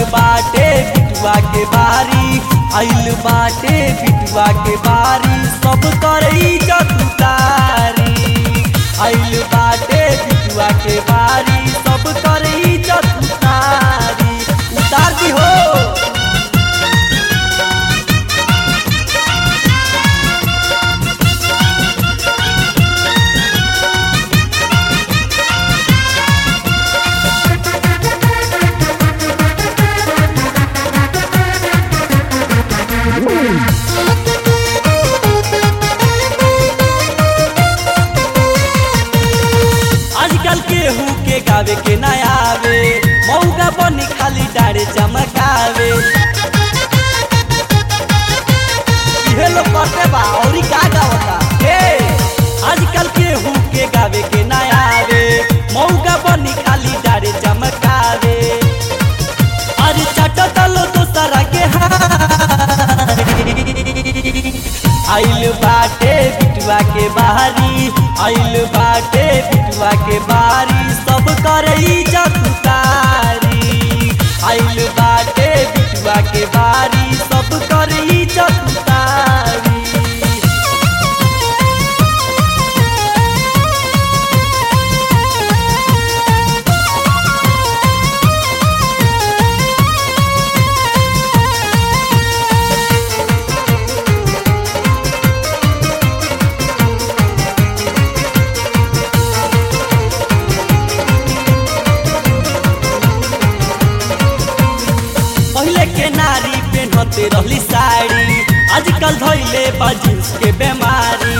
बाटे बिटुआ के बारी आइल बाटे बिटुआ के बारी सब कर इज्जत उतारी आइल बाटे बिटुआ के बारी सब कर इज्जत उतारी उतार दी हो आजकल केहू के गावे के ना आवे मौका बनी खाली डारे चमकावे इहे लोग करते बा औरी का गावता हे आजकल केहू के गावे के ना आवे मौका बनी खाली डारे चमकावे अरे चट तलो दोसरा के आइल बाटे बिटुआ के बारी आइल बाटे बिटुआ के बारी सब कर इज्जत उतारी आइल बाटे बिटुआ के बारी सब कर इज्जत उतारी पहले के नारी पेन्हते रहली साड़ी आजकल धैले बा जींस के बीमारी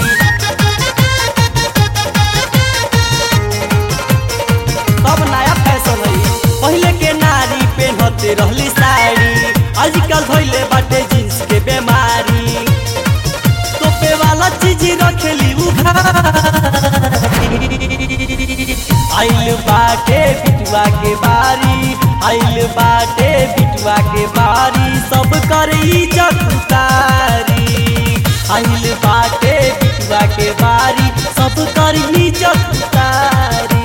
सब नया फैशन है पहले के नारी पेन्हते रहली साड़ी आजकल धैले बाटे जींस के बीमारी तोपे वाला चीज रखेली आइल बाटे बिटुआ के बारी आइल बाटे बिटुआ के बारी सब कर इज्जत उतारी आइल बाटे बिटुआ के बारी सब कर इज्जत उतारी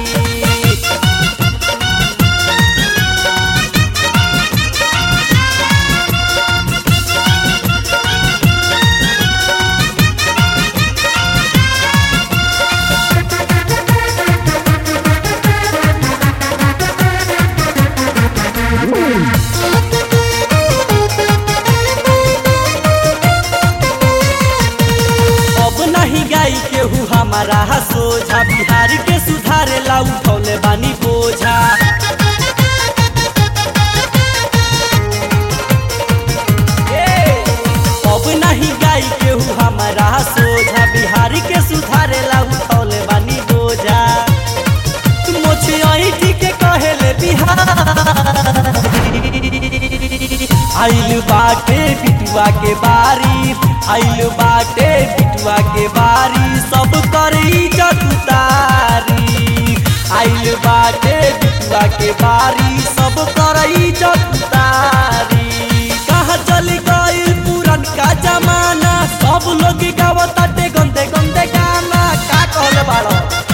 अब नहीं गाई केहू हमारा सोझा बिहार के सुधारे ला उठौले बानी बोझा ए, अब नहीं गाई केहू हमारा सोझा बिहार के सुधारे ला उठौले बानी बोझा मोछे ऐठी के कहेले बिहार आइल बाटे बिटुआ के बारी आइल बाटे बिटुआ के बारी सब कर इज्जत उतारी आइल बाटे बिटुआ के बारी सब कर इज्जत उतारी कहाँ चल गइल पुरन का जमाना सब लोग गावताटे गंदे गंदे गाना का कहले बाड़ो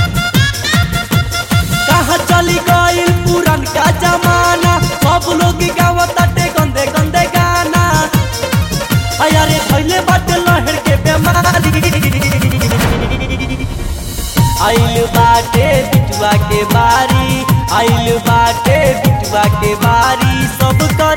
कहाँ चली गइल पुरन का जमाना सब लोग गावताटे गंदे गंदे गाना अरे धैले बाटे लहर के बेमारी आइल बाटे बिटुआ के बारी आइल बाटे बिटुआ के बारी सब कर